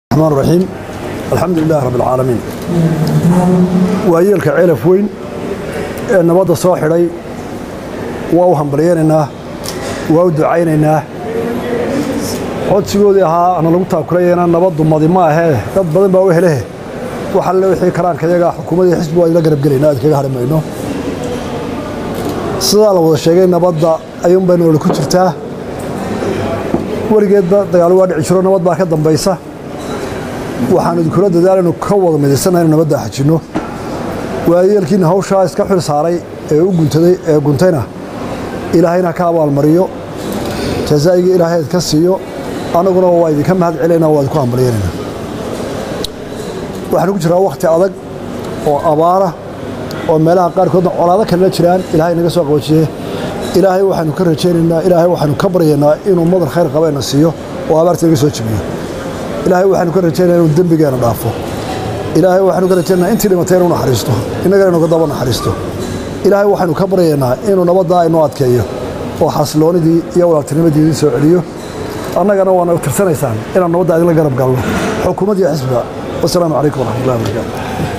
الرحمن الرحيم الحمد لله رب العالمين waayeelka ceelaf weyn ee nabadda soo xidhay waa u hambalyaynaynaa waa u ducaynaynaa codsigoodii ahaa ana lagu taakulayana nabaddu madi ma ahee dad badan baa u helehe wax alle wixii karaanka iyaga xukuumadii xisbi waa idla garab gelayna aad kaga hadhi mayno sidaa la wada sheegay nabadda ayuun bay nolol ku jirtaa weligeedba dagaalo waa dhici jiro nabad baa ka dambaysa waxaan idinkula dadaalaynu ka wada midaysannaha inu nabadda xajinno waayeelkiina hawshaa iska xil saaray ee u guntaday ee guntayna ilaahayna ka abaalmariyo jazaa'igii ilaahay idka siiyo annaguna waa idinka mahad celayna waa idinku hambalyaynayna waxaanu ku jiraa wakhti adag oo abaara oo meelaha qaarkoodna colaado kalena jiraan ilaahay naga soo qaboojiye ilaahay waxaanu ka rajaynaynaa ilaahay waxaanu ka baryaynaa inuu madar khayr qabayna siiyo oo abaarta naga soo jebiyo ilaahay waxaanu ka rajaynaa inuu dembigeena dhaafo ilaahay waxaanu ka rajaynaa intii dhimatay inuu naxariisto innagana inuu ka daba naxariisto ilaahay waxaanu ka baryaynaa inuu nabaddaa inoo adkeeyo oo xasiloonidii iyo walaaltinimadii idin soo celiyo annagana waana tirsanaysaan inaan nabadda idinla garab galno xukuumaddiiyo xisbiga wasalaamu calaykum waraxmatullahi wabarakaatu